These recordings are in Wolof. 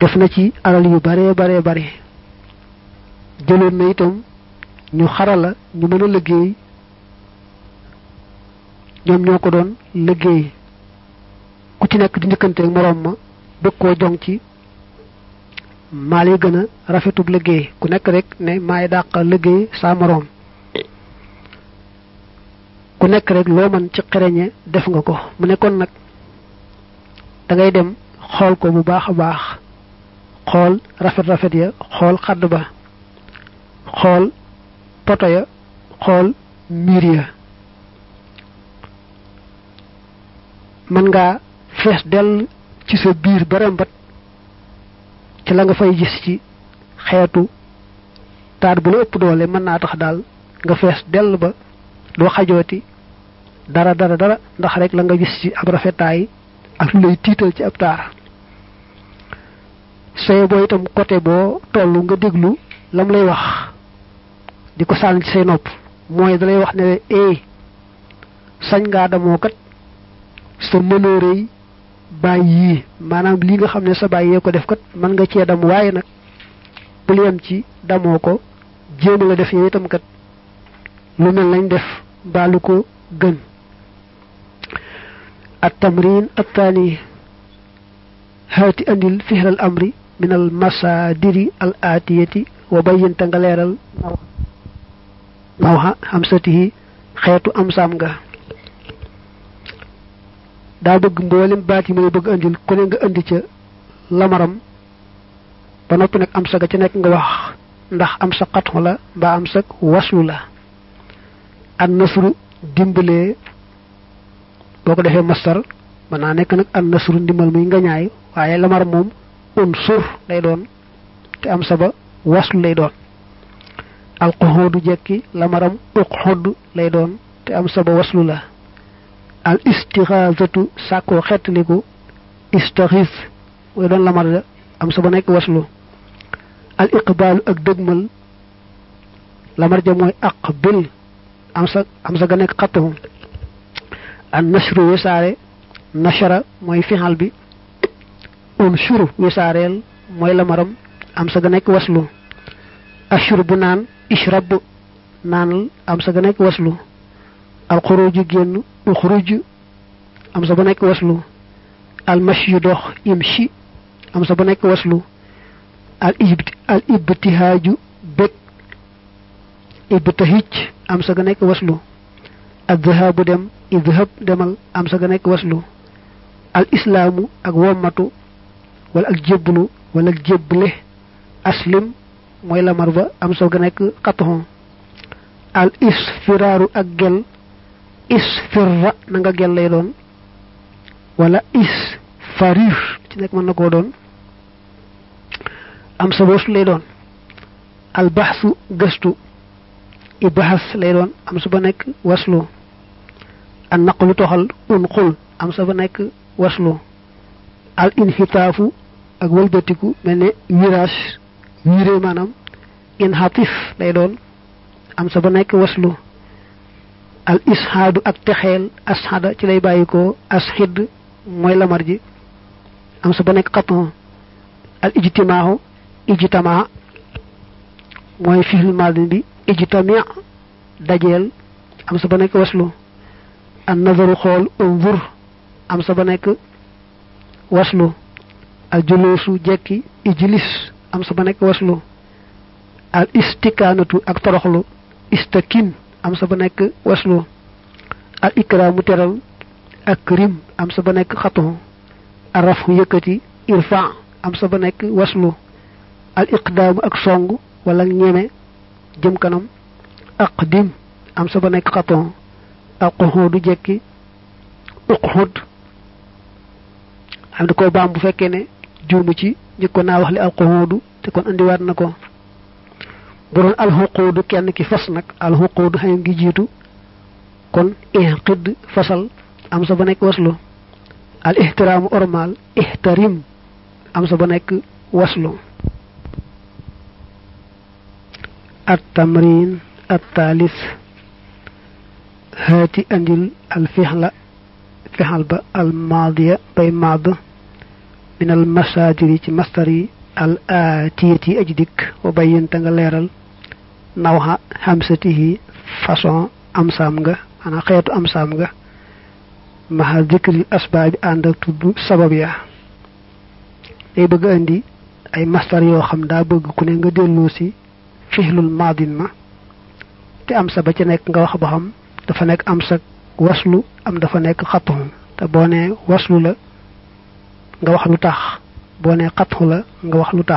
def na ci alal yu bare bare bare jëloon na itam ñu xarala ñu mën a liggéey ñoom ñoo ko doon liggéey ku ci nekk di njëkkanteeg moroom ma bëgg koo jong ci maal yi gën a rafetub liggéey ku nekk rek ne maay dàq liggéey saa moroom ku nekk rek loo mën ci xereñe def nga ko mu nekkoon nag da ngay dem xool ko bu baax a baax xool rafet rafet ya xool xadd ba xool poto ya xool miir ya mën ngaa fees dell ci sa biir ba rembat ci la nga fay gis ci xeetu taar bu la ëpp doole mën naa tax daal nga fees dell ba doo xajooti dara dara dara ndax rek la nga gis ci ab rafetaay ak lu lay tiital ci ab taar soye boo itam côté boo tollu nga déglu lam lay wax di ko sànni ci say nopp mooy dalay wax ne eh sañ ngaa damoo kat sa mënoorey bàyyi yii maanaam li nga xam ne sa bàyyi yee ko def kat mën nga cee dam waaye nag bul yem ci damoo ko jéem la def yow itam kat lu mel lañ def baalu ko gën التمرين الثاني هات أندل فعل الأمر من المصادر الآتية وبين تنغليرال نوها همسته خيط أمسامغا daa bëgg mboolem baat yi mu bëgg andil ku ne nga andi ca lamaram ba noppi nag am sa ga ca nekk nga wax ndax am sa xatxu la mbaa am sa waslu la an nasru dimbalee boo ko defee mastar mën naa nekk nag an nasru ndimbal muy nga ñaay waaye lamar moom un sur lay doon te am sa ba waslu lay doon alquxudu jekki lamaram uqxud lay doon te am sa ba waslu la al istixaasatu sàkkoo xettaliku istaxis mooy doon lamar da am sa ba nekk waslu al iqbaalu ak dëgmal lamar ja mooy aqbil am sa am sa ga nekk xattuhu an nashru wisaare nashara mooy fixal bi unshuru wisaareel mooy lamaram am sa ga nekk waslu ashur bu naan ishrab naanal am sa ga nekk waslu al xuruju génn uxruj am sa ba nekk waslu al mashyu dox imshi am sa ba nekk waslu al ibt al ibtihaaju bég ibtahij am sa ga nekk waslu al dhahabu dem idhab demal am sa ga nekk waslu al islaamu ak wommatu wala ak jébbalu wala ak jébbale aslim mooy lamar ba am sa ga nekk xatuxon al isfiraaru ak gel isfirra na nga gel lay doon wala isfarir ci nekk mën na koo doon am sa boosu lay doon al baxsu gëstu ibahas lay doon am sa ba nekk waslu an naqlu toxal un xul am sa ba nekk waslu al inxitaafu ak wëlbatiku mel ne virage viré maanaam inxatif lay doon am sa ba nekk waslu al ishaadu ak texeel ashada ci lay bàyyikoo ashid mooy lamar ji am sa ba nekk xaton al ijtimaahu ijtamaa mooy fixil madin bi ijtami dajeel am sa ba nekk waslu an nazaru xool unzur am sa ba nekk waslu al julusu jekki ijlis am sa ba nekk waslu al istikaanatu ak toroxlu istakin am sa ba nekk waslu al ikraamu teral ak rim am sa ba nekk xatu arafu yëkkati irfa am sa ba nekk waslu al iqdaamu ak song wala ñeme jëm kanam aqdim am sa ba nekk xatu al quxudu jekki uqxud am di ko baam bu fekkee ne juumu ci njëkkoon naa wax li al quxudu te kon andiwaat na ko bu doon alxuquudu kenn ki fas nag alxuquudu xayam gi jiitu kon inqid fasal am sa ba nekk waslu al ihtiraamu ormal ihtarim am sa ba nekk waslu at tamrin at taalis haati andil al fixla fixal ba al maadiya bay maad min al masadiri ci mastar yi al aatiyati yi aji dikk wa bayyanta nga leeral nawxa xamsatihi façon am saam nga maanaam xeetu am saam nga maha dikril asbaabi ànd ak tudd sabab ya day bëgg indi ay mastar yoo xam daa bëgg ku ne nga delloo si fixlul maadin ma te am sa ba ca nekk nga wax ba xam dafa nekk am sa waslu am dafa nekk xattu te boo nee waslu la nga wax lu tax boo nee xattu la nga wax lu tax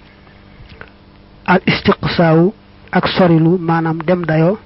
al istiqsaawu ak sorilu maanaam dem dayoo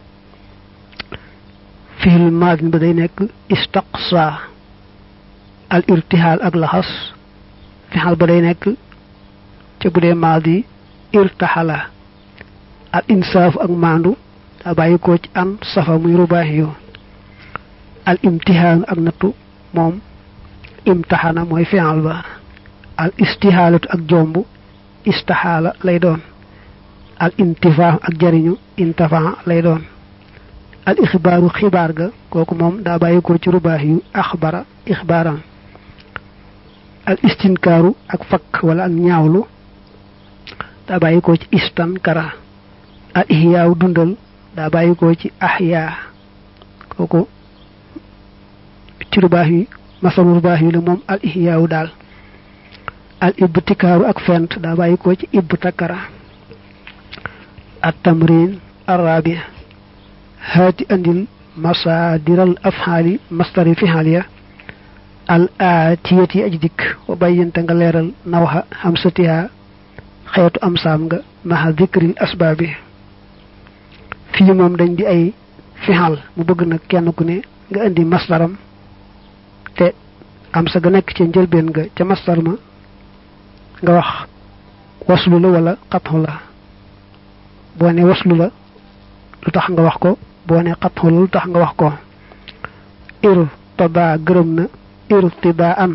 fixlul maadin ba day nekk istaqsa al irtihaal ak laxas fixal ba day nekk ca bu dee maadi irtaxala al insaaf ak maandu daa bàyyi ko ci an safa muy rubaax yu al imtihaan ak nattu moom imtaxana mooy fi'al ba al istihaalatu ak jomb istaxaala lay doon al intifaa ak jariñu intafaa lay doon al ixbaaru xibaar ga kooku moom daa bàyyi ko ci rubaax yu axbara ixbaaran al istinkaaru ak fakk wala ak ñaawlu daa bàyyi ko ci istankara al ihyaaw dundal daa bàyyi ko ci ahyaa kooku ci rubaax yi masalu rubaax yi la moom al ihyaaw daal al ibtikaaru ak fent daa bàyyi ko ci ibtakara at tamrin arabi haati andil masaadiral afxaali mastari fixaal ya al aatiyati aj dikk wa bayyante nga leeral nawxa xamsatiha xeetu am saam nga maxa dikril asbaabi fii moom dañ di ay fixal mu bëgg nag kenn ku ne nga indi masdaram te am sa ga nekk ca njëlbeen nga ca masdar ma nga wax waslu la wala xatxu la boo ne waslu la lu tax nga wax ko boo ne xatxu la lu tax nga wax ko ir tada gërëm na irtidaan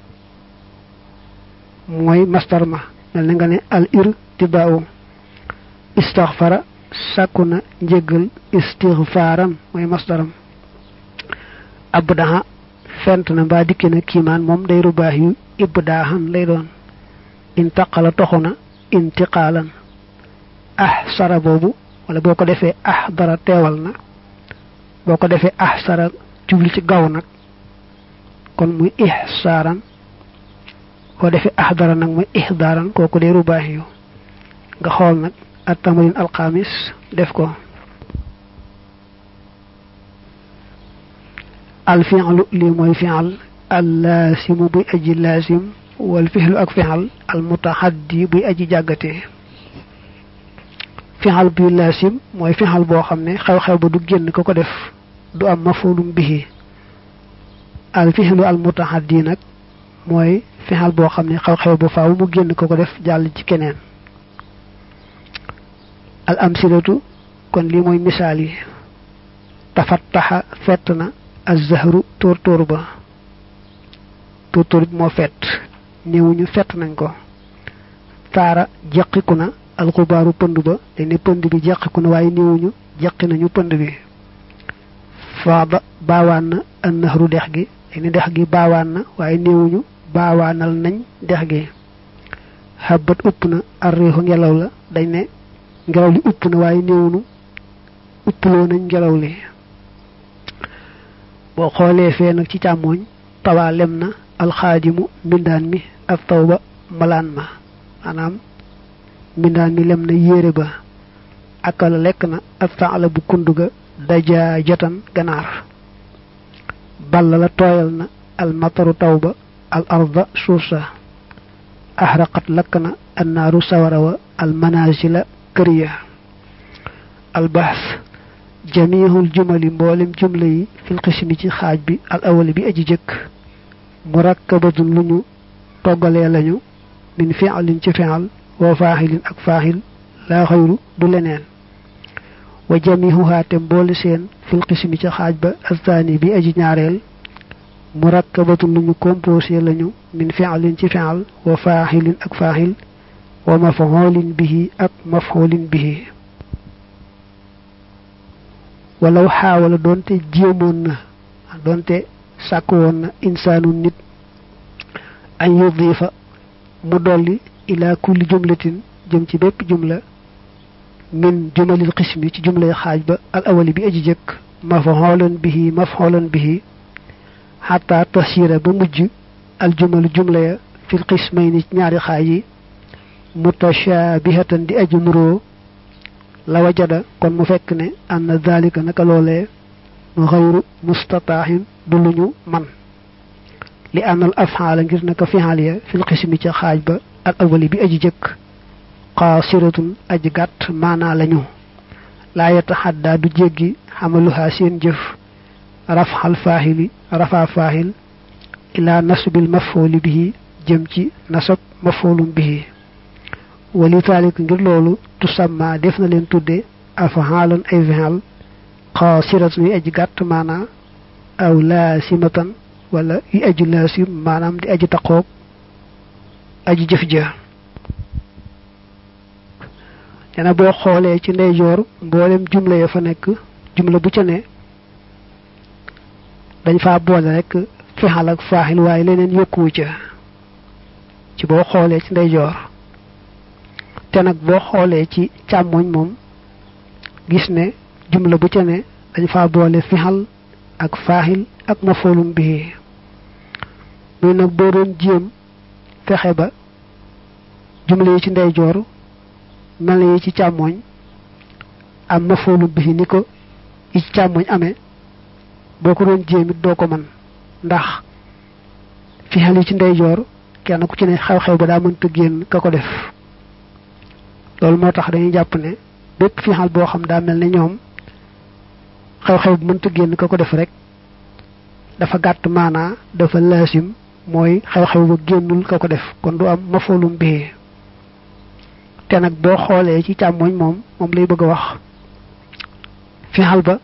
mooy masdar ma mel na nga ne al irtidaau istaxfara sàkku na njëggal istixfaaran mooy masdaram abdaha fent na mbaa dikki na kiimaan moom day rubaax yu ibdaahan lay doon intaqala toxu na intiqaalan ah sara boobu wala boo ko defee ah dara teewal na boo ko defee ah sara jubli ci gaw nag kon muy ihsaaran boo defee ah dara nag muy ihdaaran kooku day rubaax yu nga xool nag at tamarin alxamis def ko al fi'lu lii mooy fi'al al laasimu buy aji laasim wal fixlu ak fi'al al mutaxaddi buy aji jàggatee fi'al buy laasim mooy fi'al boo xam ne xew-xew ba du génn ko ko def du am mafulum bihi al fixlu al mutaxaddi nag mooy fi'al boo xam ne xew-xew ba faaw mu génn ko ko def jàll ci keneen al amsilatu kon lii mooy misaal yi tafattaxa fett na az-zahru tóor tóor ba tóor tóor bi moo fett néewuñu fett nañ ko taara jeqiku na alxubaaru pënd ba dañ ne pënd bi jeqiku na waaye néewuñu jeqi nañu pënd bi faada baawaan na an nahru dex gi dañ ne dex gi baawaan na waaye néewuñu baawaanal nañ dex gi xabat upp na arriixu ngelaw la dañ ne ngelaw li upp na waaye néewunu upploo nañ ngelaw li boo xoolee fee nag ci càmmooñ tawaa lem na alxaadimu mbindaan mi ak taw ba malaan ma maanaam mbindaan mi lem na yére ba akala lekk na ak faala bu kund ga dajaa jotan ganaar balla la tooyal na almataru taw ba al arda suuf sa axraqat lakk na annaaru sawara wa almanazila kër ya albaas jamihul jumali mboolem jumla yi fil xismi ci xaaj bi al awali bi aji jëkk murakkabatun lu ñu toggalee lañu min fi'lin ci fi'al wa faaxilin ak faaxil laa xayru du leneen wa jamihuha te mboole seen fil xismi ci xaaj ba astaani bi aji ñaareel murakkabatun lu ñu composé lañu min fi'lin ci fi'al wa faaxilin ak faaxil wa maf'ulin bihi ak maf'ulin bihi walaw xaawala doonte jéemoon na doonte sàkk woon na insaanu nit an yudifa mu dolli ila kulli jumlatin jëm ci bépp jumla min jumalil xismi ci jumlay xaaj ba al awali bi aji jëkk mafxoolan bihi mafxoolan bihi xataa tasira ba mujj al jumalu jumla ya fil xismayni ci ñaari xaaj yi mutashabihatan di aji nuroo la wajada kon mu fekk ne anna dalika naka loolee xayru mustataaxin du luñu man li ànnal afxaala ngir naka fixaal ya fil xismi ca xaaj ba al awali bi aji jëkk qaasiratun aji gàtt maanaa lañu laa yataxaddaa du jéggi xamaluhaa seen jëf rafxal faaxili rafaa faaxil ilaa nasbil mafooli bihi jëm ci nasab mafoolum bihi wali taalik ngir loolu tusamma def na leen tudde afxaalan ay fixal qaasiratun yu aji gàtt maanaa aw laasimatan wala yu aji laasim maanaam di aji taqoog aji jëf ja dana boo xoolee ci ndeyjoor mboolem jumla ya fa nekk jumla bu ca ne dañ faa boole rek fexal ak faaxil waaye leneen yokkuwu ca ci boo xoolee ci ndeyjoor te nag boo xoolee ci càmmoñ moom gis ne jumla bu ca ne dañ faa boole fexal ak faaxil ak mafoolum bii muy nag boo doon jéem fexe ba jumla yi ci ndeyjoor mel na yi ci càmmoñ am mafoolum bii ni ko yi ci càmmoñ amee boo ko doon jéem it doo ko mën ndax fexal yi ci ndeyjoor kenn ku ci ne xew-xew ba daa mënta génn ka ko def loolu moo tax dañuy jàpp ne bépp fexal boo xam daa mel ne ñoom xew-xew bu mënta génn ka ko def rek dafa gàtt maanaa dafa laasim mooy xew-xew ba génnul ka ko def kon du am mafoolum bii te nag boo xoolee ci càmmoñ moom moom lay bëgg a wax fexal ba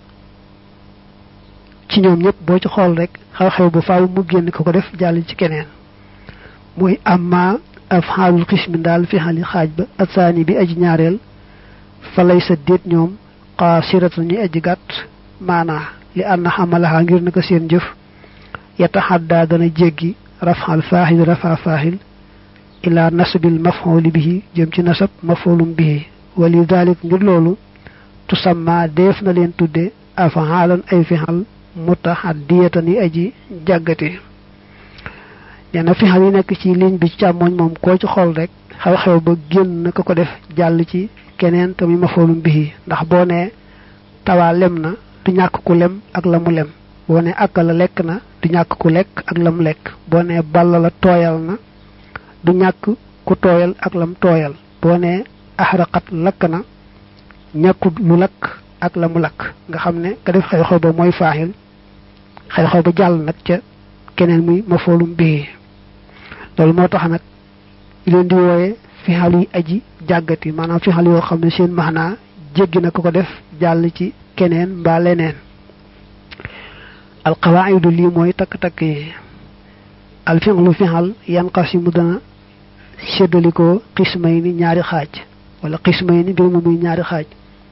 ci ñoom ñëpp boo ci xool rek xew-xew ba faaw mu génn ka ko def jàll ci keneen muy amma afxaalul xismi daal fexali xaaj ba atsaani bi aji ñaareel fa lay sa déet ñoom qaasiratan ñuy aji gàtt maanaa li ànd xamalaxaa ngir naka seen jëf yataxaddaa dana jéggi rafxal faaxil rafa faaxil ila nasbil mafxooli bihi jëm ci nasab mafxoolum bihi wali dalik ngir loolu tusamma def na leen tudde afxaalan ay fixal mutaxaddiyatan yi aji jàggati neena fixal yi nekk ci ligne bi ci càmmoñ moom koo ci xool rek xew-xew ba génn na ko ko def jàll ci keneen te muy mafxoolum bihi ndax boo nee tawaa lem na du ñàkk ku lem ak la mu lem boo ne akka la lekk na du ñàkk ku lekk ak la mu lekk boo ne balla la tooyal na du ñàkk ku tooyal ak lam tooyal boo ne axraqat lakk na ñàkkut lu lakk ak la mu lakk nga xam ne ka def xew-xew ba mooy faaxil xew-xew ba jàll nag ca keneen muy mafoolum bii loolu moo tax nag leen di wooye fixal yi aji jàggati maanaam fixal yoo xam ne seen maanaa jéggi na ko ko def jàll ci keneen mbaa leneen alqawaidu lii mooy takk-takk yi alfi'lu fixal yanqasimu dana séddalikoo xismay ni ñaari xaaj wala xismay ni mbir mu muy ñaari xaaj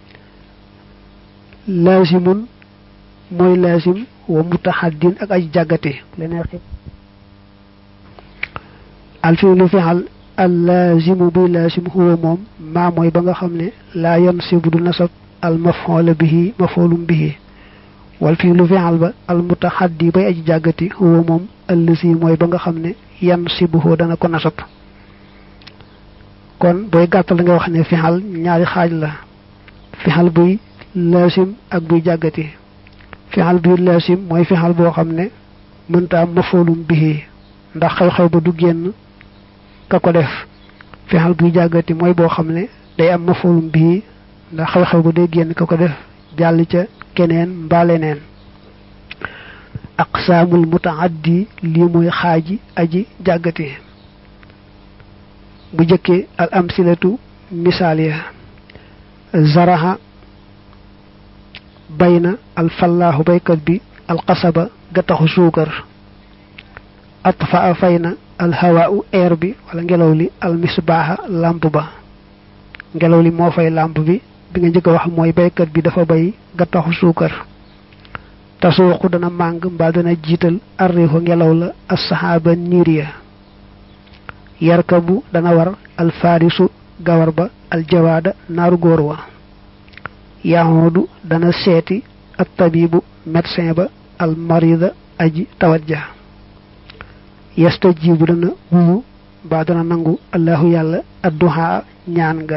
laazimun mooy laazim wa mutahaddin ak aji jàggate leneen xit alfi'lu fixal al laazimu bi laazim huwa moom maa mooy ba nga xam ne laa yansibu du nasab al maf'ul bihi maf'ulun bihi wal fii lu fi'al ba al mutaxaddi bay aji jàggati huwa moom allasi mooy ba nga xam ne yan sibuhu dana ko nasab kon booy gàttal da nga wax ne fi'al ñaari xaaj la fi'al buy laasim ak buy jàggati fi'al buy laasim mooy fi'al boo xam ne mënta am maf'ulun bihi ndax xew-xew ba du génn ka ko def fi'al buy jàggati mooy boo xam ne day am maf'ulun bihi ndax xew-xew ba day génn ka ko def jàll ca keneen mbaa leneen aqsaamul mutaaddi lii mooy xaaji aji jàggati bu jëkkee al amsilatu misaal ya zaraha bay na al fallaahu baykat bi al qasaba gattaxu suukar atfa fay na al hawaau air bi wala ngelaw li al misbaaxa làmp ba ngelaw li moo fay làmp bi bi nga njëkk a wax mooy baykat bi dafa bay gattaxu suukar tasuuqu dana màng mbaa dana jiital arriixu ngelaw la assaxaaba niir ya yarkabu dana war alfaarisu gawar ba aljawaada naaru góor wa yaxoodu dana seeti ak tabibu médecin ba almarida aji tawat ja yastajibu dana wuyu ba dana nangu allahu yàlla adduha ñaan nga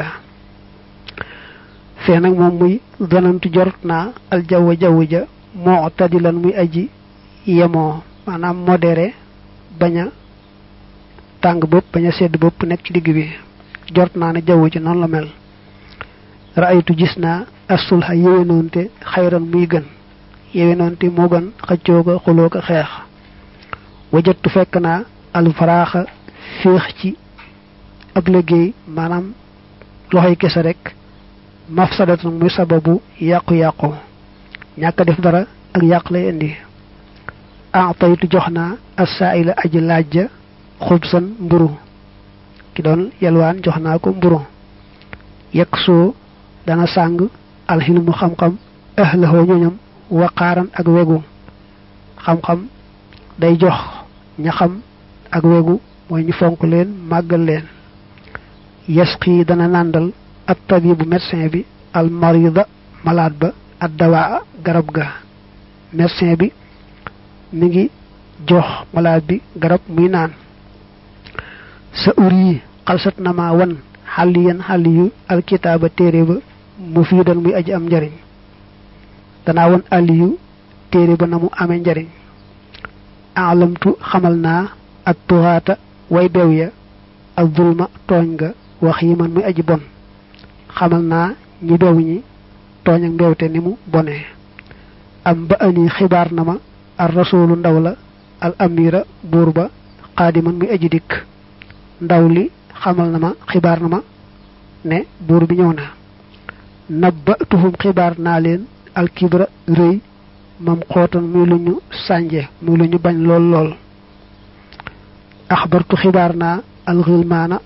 fee nag moom muy danantu jort naa aljawwa jaww ja moo tadilan muy aji yemoo maanaam modéré bañ a tàng bopp bañ a sedd bopp nekk ci digg bi jort naa ne jaww ji noonu la mel raaytu gis naa asulha yewenoonte xayran muy gën yewenoonte moo gën xëccoo ko xuloo ko xeex wajattu fekk naa alfaraaxa féex ci ab liggéey maanaam loxoy kese rek mafsadatan muy sababu yàqu-yàqu ñàkk def dara ak yàq lay indi ataytu jox naa assaila aji laaj ja xubsan mburu ki doon yelwaan jox naa ko mburu yekk soo dana sàng alxilmu xam-xam ahlahoo ñoñam waqaaran ak wegu xam-xam day jox ña xam ak wegu mooy ñu fonk leen màggal leen yasqi dana nàndal at tabibu médecin bi al marida malade ba ad dawaa garab ga médecin bi mi ngi jox malade bi garab muy naan sa ur yi xalsat na ma wan xàll yan xàll yu alkitaaba téere ba mu fii doon muy aji am njariñ danaa won àll yu téere ba na mu amee njariñ alamtu xamal naa ak tuxaata way bew ya ak zulma tooñ nga wax yi man muy aji bon xamal naa ñi bew ñi tooñ ak mbewte ni mu bonee am ba ani xibaar na ma ar rasulu ndaw la al amira buur ba xaadiman muy aji dikk ndaw li xamal na ma xibaar na ma ne buur bi ñëw na nabba tuhum xibaar naa leen alkibra rëy mam xootan muy lu ñu sànje muy lu ñu bañ lool lool axbartu xibaar naa alxilmaana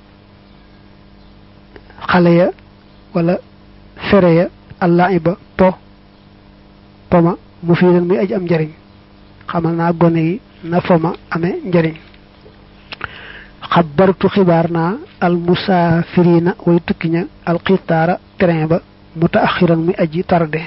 xale ya wala fere ya allaiba po poma mu fii leen muy aj am njariñ xamal naa gone yi na foma amee njariñ xabartu xibaar naa al musaafirina way tukki ña alxitaara train ba mutaaxiran muy aji tarde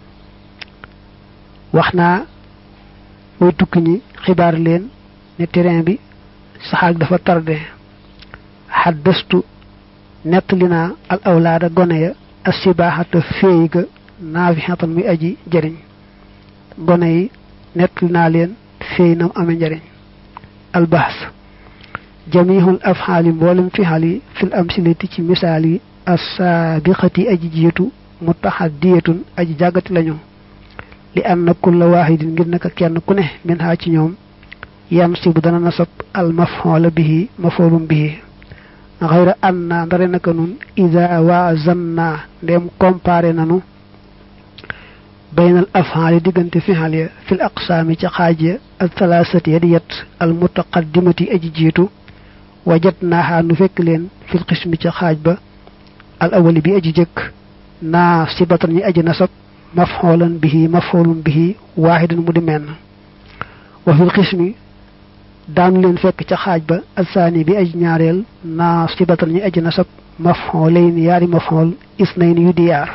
wax naa way tukki ñi xibaar leen ne train bi saxaag dafa tarde xaddastu nettali naa al awlaada gone ya assibaaxata féey ga naafixatan muy aji jëriñ gone yi nettali naa leen féey nam ame njëriñ albahs jamihul afxaali mboolem fixal yi fil amsilati ci misaal yi assaabiqati aji jiitu mutaxaddiyatun aji jàggati lañu li anna kulla waahidin ngir naka kenn ku ne min haa ci ñoom yan si bu dana nasab al mafxoola bihi mafoolum bihi xayra anna ndare naka nun ida waazanna ndem comparé nanu baynal afxaali diggante fixal ya fil aqsaami ca xaaj ya al thalaasati ya di yet al mutaqaddimati aji jiitu wajat naaxaa nu fekk leen fil xismi ca xaaj ba al awali bi aji jëkk naa sibatan ñi aji nasab mafxoolan bihi mafxoolum bihi waaxidan mu di menn wa fil xismi daanu leen fekk ca xaaj ba alsaani bi aji ñaareel naa sibatan ñi aji nasab mafxoolayn yaari mafxool isnayn yu di yaar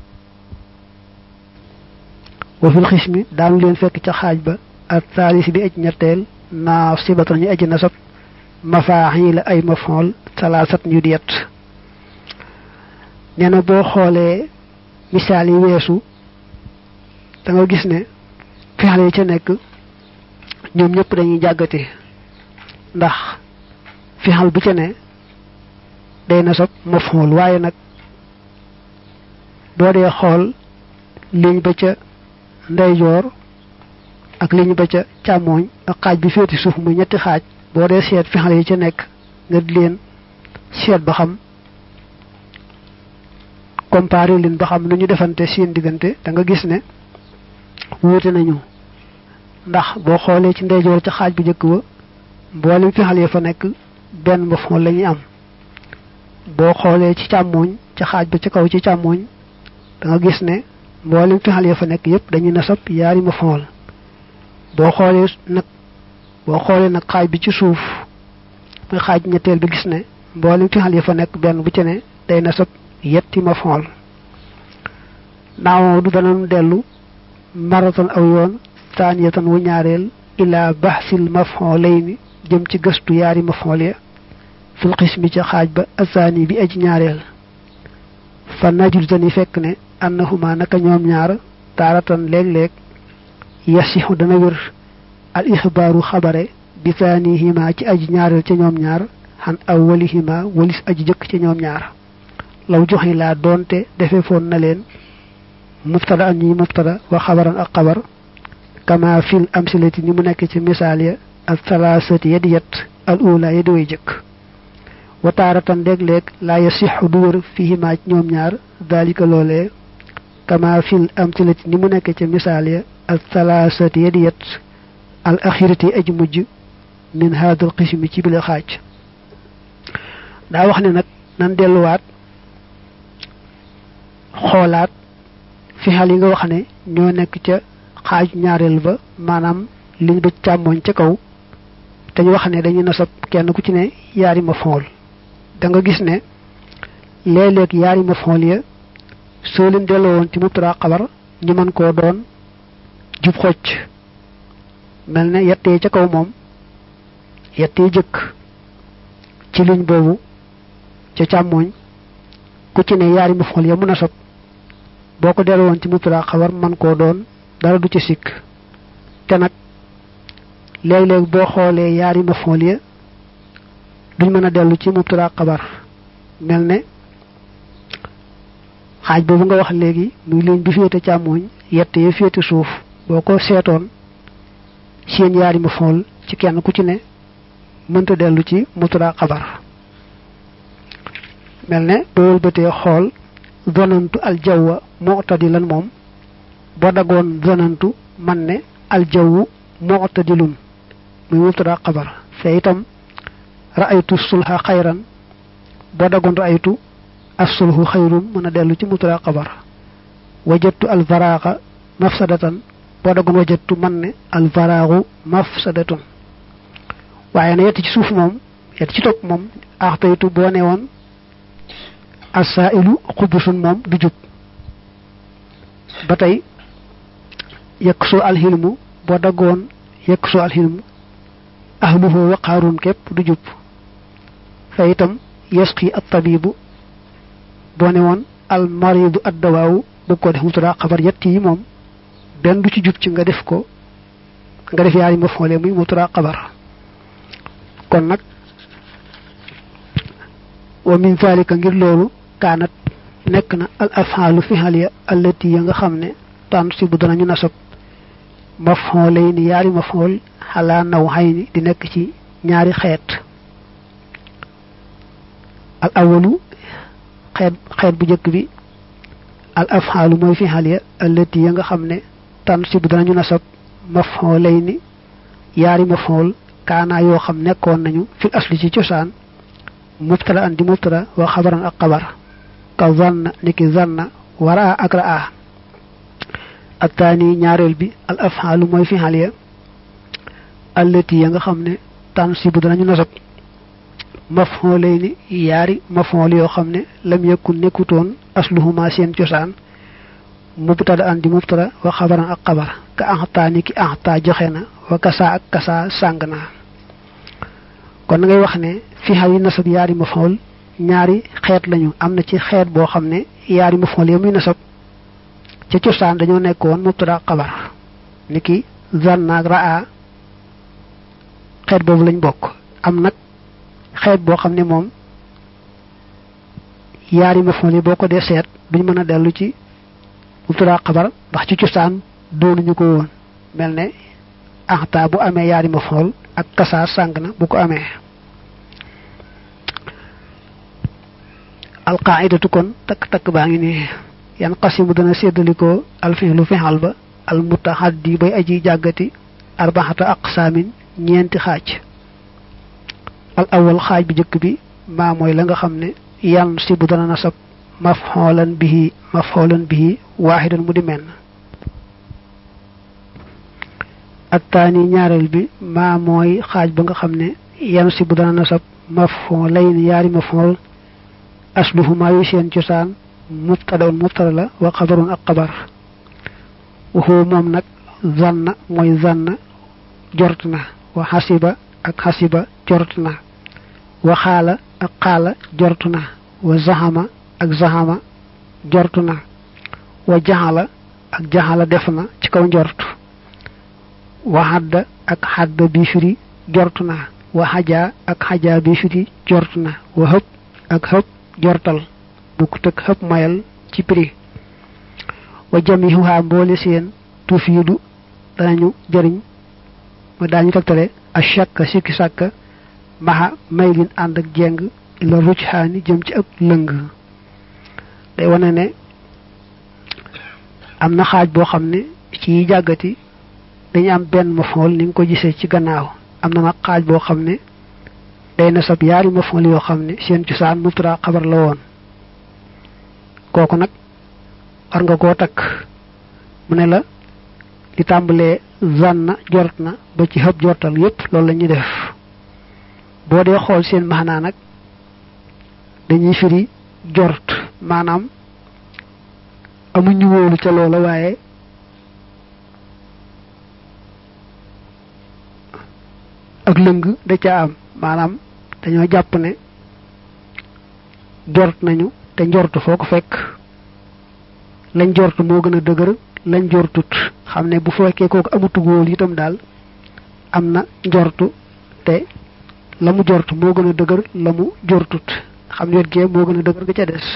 wa fil xismi daanu leen fekk ca xaaj ba al thaalis bi aji ñetteel naa sibatan ñi aji nasab mafaaxiila ay mafxool salaasat ñu di yet nee na boo xoolee misaal yi weesu da nga gis ne fexale yi ca nekk ñoom ñëpp dañuy jàggate ndax fexal bu ca ne day na sob mafxool waaye nag boo dee xool liñ ba ca ndeyjoor ak liñ ba ca càmmooñ ak xaaj bi féeti suuf muy ñetti xaaj boo dee seet fexal yi ca nekk nga di leen seet ba xam comparé leen ba xam nu ñu defante seen diggante da nga gis ne wuute nañu ndax boo xoolee ci ndeyjoor ca xaaj bu njëkk ba mboolem fexal ya fa nekk benn mafxool la ñuy am boo xoolee ci càmmooñ ca xaaj ba ca kaw ci càmmooñ da nga gis ne mboolem fexal ya fa nekk yépp dañuy nasab yaari mafxool boo xoolee nag boo xoolee nag xaaj bi ci suuf muy xaaj ñetteel bi gis ne mboolem fi xal yi fa nekk benn bu ci ne day nasab yetti mafool naaw du danañ dellu maratan aw yoon taaniyatan wu ñaareel ila baxsil mafoolayni jëm ci gëstu yaari mafool ya fil xismi ca xaaj ba asaani bi aji ñaareel fa najul tani fekk ne annahuma naka ñoom ñaar taaratan léeg-léeg yasixu dana wér al ixbaaru xabare bi saanihima ci aji ñaareel ca ñoom ñaar xan awwalihima walis aji jëkk ca ñoom ñaar law joxe laa doonte defe foon na leen mubtada an ñuy mubtada wa xabaran ak xabar kama fil amsilati ni mu nekk ci misaal ya ak salaasati yadi yet al ula yadi way jëkk wa taaratan léeg-léeg laa yasixu du wër fihima ci ñoom ñaar dalika loolee kama fil amsilati ni mu nekk ci misaal ya ak salaasati yadi yet al axirati aji mujj min haadal qismi ci bile xaaj daa wax ne nag nan delluwaat xoolaat fi xal yi nga wax ne ñoo nekk ca xaaj ñaareel ba maanaam liñ ba càmmooñ ca kaw te ñu wax ne dañuy nasab kenn ku ci ne yaari ma fool da nga gis ne léeg-léeg yaari ma fool ya soo leen delloo woon ci mubtada xabar ñu mën koo doon jub xocc mel ne yettee ca kaw moom yettee jëkk ci liñ boobu ca càmmooñ ku ci ne yaari ma fool ya mu nasab boo ko delloo woon ci mubtada xabar man koo doon dara du ci sikk te nag léeg-léeg boo xoolee yaari mafool ya duñ mën a dellu ci mubtada xabar mel ne xaaj boobu nga wax léegi muy liñ bi féete càmmooñ yett ya féete suuf boo ko seetoon seen yaari mafool ci kenn ku ci ne mënta dellu ci mubtada xabar mel ne boo wëlbatee xool zonantu aljawwa mu'tadilan moom boo dagoon zonantu man ne aljawwu mu'tadilun muy mubtada xabar fe itam ra'aytu sulha xayran boo dagoon ra'aytu as-sulhu xayrun mën a dellu ci mubtada xabar wajadtu alvaraaqa mafsadatan boo dagoon wajadtu man ne alvaraaxu mafsadatun waaye na yett ci suuf moom yett ci topp moom axtaytu boo ne woon asailu xubusun moom du jub ba tey yekk soo alxilmu boo daggoon yekk soo alxilmu ahluhu waqaarun képp du jub fa itam yasqi at tabibu boo ne woon al maridu ad dawaawu bëgg ko def mubtada xabar yett yi moom benn du ci jub ci nga def ko nga def yaari ma foole muy mubtada xabar kon nag wa min zalika ngir loolu kaanat nekk na al afaalu fihal ya allati ya nga xam ne tànn si bu danañu nasab maf'ulay ni yaari maf'ul xalaa naw xay ni di nekk ci ñaari xeet al awalu xeet xeet bu njëkk bi al afaalu mooy fihal ya allati ya nga xam ne tànn si bu danañu nasab maf'ulay ni yaari maf'ul kaanaa yoo xam nekkoon nañu fil asli ci cosaan mubtada an di mubtada wa xabaran ak xabar ka zanna niki zanna waraa ak raa attaani ñaareel bi al afxaalu mooy fi xal ya allati ya nga xam ne tansibu danañu nasab mafxoolay ni yaari mafxool yoo xam ne lam yakun nekkutoon asluhuma seen cosaan mubtada an di mubtada wa xabaran ak xabar ka axtaa niki axtaa joxe na wa kasaa ak kasaa sàng na kon ngay wax ne fi xal yi nasab yaari mafxool ñaari xeet lañu am na ci xeet boo xam ne yaari maf'ul ya muy nasab ca cosaan dañoo nekkoon mubtada xabar niki zanna ak raa xeet boobu lañ bokk am nag xeet boo xam ne moom yaari maf'ul yi boo ko dee seet duñ mën a dellu ci mubtada xabar ndax ci cosaan doonuñu ko woon mel ne axta bu amee yaari maf'ul ak kasaa sàng na bu ko amee alqaidatu kon takk-takk baa ngi nii yan qasimu dana séddalikoo alfihlu fihal ba al mutahaddi bay aji jàggati arbaxata aqsaamin ñeenti xaaj al awal xaaj bi njëkk bi maa mooy la nga xam ne yan si bu dana nasab mafxoolan bihi mafxoolan bihi waaxidan mu di menn ak taani ñaareel bi maa mooy xaaj ba nga xam ne yan si bu dana nasab mafon lay ni yaari mafon asluhuma yu seen cosaan mubtadaun mubtada la wa xabarun ak xabar waxoo moom nag zanna mooy zanna jort na wa xasiba ak xasiba jort na wa xaala ak xaala jort na wa zaxama ak zaxama jort na wa jaxala ak jaxala def na ci kaw njort wa xadda ak xadda bi firi jort na wa xajaa ak xajaa bi firi jort na wa xëpp ak xëpp jortal bukkut ak xëpp mayal ci prix wa jamihuha mboole seen tufiidu danañu jëriñ ma daañu tegtale a shakka sikki sàkka maxa may lin ànd ak jeng ila rujxaani jëm ci ak lëng day wane ne am na xaaj boo xam ne ci yi jàggati dañu am benn mafool ni nga ko gisee ci gannaaw am na nag xaaj boo xam ne day na sab yaari mafool yoo xam ne seen cosaan mubtada xabar la woon kooku nag war nga koo takk mu ne la li tàmbalee zanna jort na ba ci xëb jortal yépp loolu la ñuy def boo dee xool seen maanaa nag dañuy firi jort maanaam amuñu wóolu ca loola waaye ak lëng da ca am maanaam dañoo jàpp ne jort nañu te njort foo ko fekk lañ jort moo gën a dëgër lañ jortut xam ne bu fekkee kooku amutu wóolu itam daal am na njortu te la mu jort moo gën a dëgër la mu jortut xam ne wet gee moo gën a dëgër ga ca des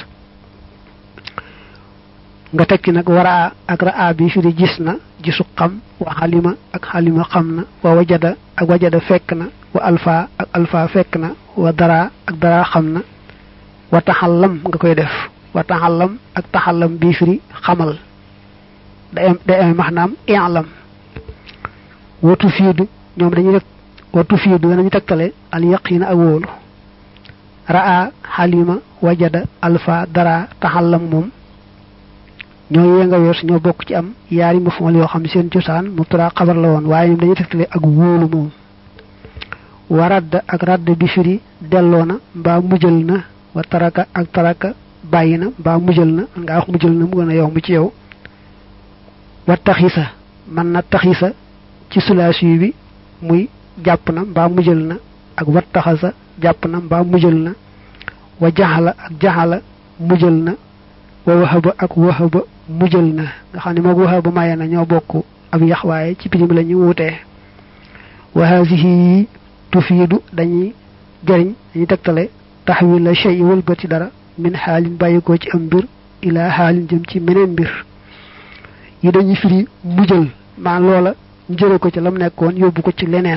nga tekki nag waraa ak raa bi firi gis na gisu xam wa xalima ak xalima xam na wa wajada ak wajada fekk na wa alfa ak alfa fekk na wa dara ak dara xam na wa taxallam nga koy def wa taxallam ak taxallam bii firi xamal day am day am maanaam i'lam watu fiidu ñoom dañuy def watu fiidu danañu tegtale al yaqina ak wóolu raa xalima wajada alfa dara taxallam moom ñoo yee nga wees ñoo bokk ci am yaari mafool yoo xam seen cosaan mubtada xabar la woon waaye ñoom dañuy tegtale ak wóolu moom wa radd ak radd bi firi delloo na mbaa mujjal na wa taraka ak taraka bàyyi na mbaa mujjal na ngaa wax mujjal na mu gën a yomb ci yow wa taxisa man na taxisa ci sulaasi bi muy jàpp na mbaa mujjal na ak wa taxasa jàpp na mbaa mujjal na wa jaxala ak jaxala mujjal na wa waxaba ak waxaba mujjal na nga xam ne moog waxaba maye na ñoo bokk ab yax waaye ci pirim la ñu wutee wa haasihi tufiidu dañuy jëriñ dañuy tegtale taxwil la shay wëlbati dara min xaalin bàyyikoo ci am mbir ilaa xaalin jëm ci meneen mbir yi dañuy firi mujjal maa loola njëre ko ci lam nekkoon yóbbu ko ci leneen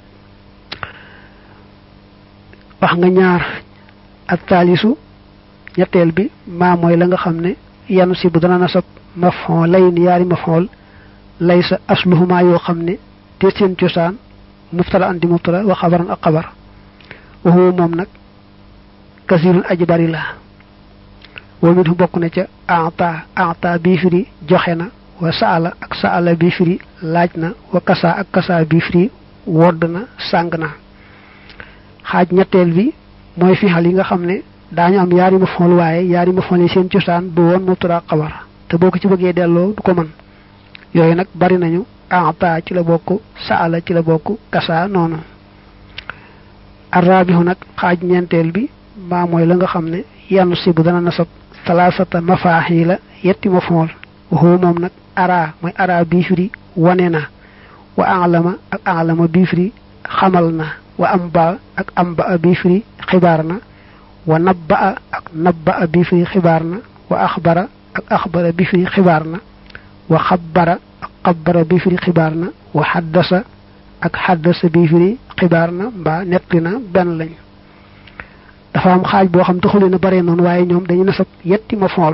wax nga ñaar ak taalisu ñetteel bi maa mooy la nga xam ne yanu si bu dana nasab mafon lay ni yaari mafool lay sa asluhuma yoo xam ne te seen cosaan mubtada andi mubtada wa xabaran ak xabar waxuwa moom nag kasirun aji bari la wa minhu bokk na ca ata ata bii firi joxe na wa saala ak saala bii firi laaj na wa kasa ak kasa bii firi wodd na sàng na xaaj ñetteel bi mooy fixal yi nga xam ne daañu am yaari mafool waaye yaari mafool yi seen cosaan bu woon mubtada xabar te boo ko ci bëggee delloo du ko mën yooyu nag bari nañu ata ci la bokk saala ci la bokk kasa noonu arrabihu nag xaaj ñeenteel bi maa mooy la nga xam ne yann si bu dana nasab salaasata mafaaxi la yetti mafool waxoo moom nag ara mooy ara bii firi wane na wa alama ak alama bii firi xamal na wa amba ak amba bii firi xibaar na wa nabba ak nabba bii firi xibaar na wa axbara ak axbara bii firi xibaar na wa xabbara ak xabbara bii firi xibaar na wa xaddasa ak xaddasa bii firi xibaar na mbaa nettali na benn lañ dafa am xaaj boo xam taxuli na bare noonu waaye ñoom dañu nasab yetti ma fool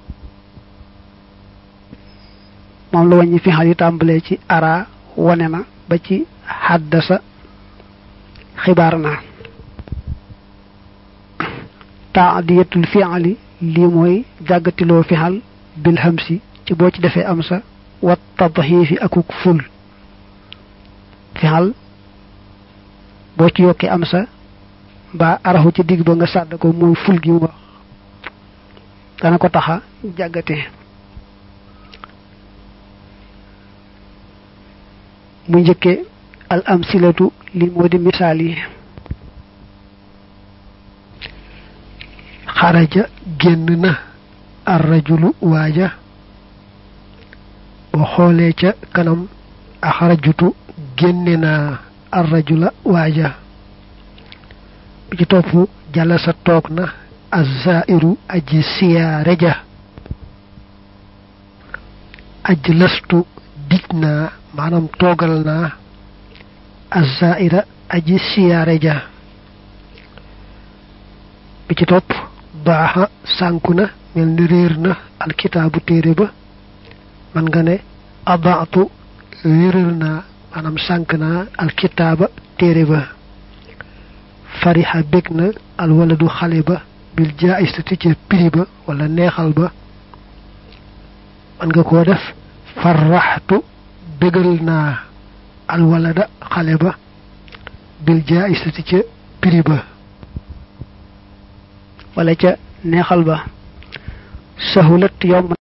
moom la wàññi fi xal yi tàmbalee ci ara wane na ba ci xaddasa xibaar na taadiyatul fi'ali lii mooy jàggatiloo fixal bil hamsi ci boo ci defee am sa wat tadxiifi akuk ful fixal boo ci yokkee am sa mbaa araxu ci digg ba nga sàdd ko muy ful gi mu wax dana ko taxa jàggate mu njëkke al amsilatu li moo di misaal yi xaraja génn na ar rajulu waaja boo xoolee ca kanam axarajutu génne naa ar rajula waaja bi ci topp jalasa toog na azzairu aji siyaare ja aj lastu dij naa maanaam toogal naa azzaira aji siyaare ja bi ci topp baaxa sànku na mel ni réer na alkitaabu téere ba man nga ne abaatu wéral naa maanaam sànk naa alkitaaba téere ba farixa bég na alwaladu xale ba bil jaayistati ca prix ba wala neexal ba man nga koo def farraxtu bégal naa alwalada xale ba bil jaayistati ca prix ba wala ca neexal ba sahulat yomb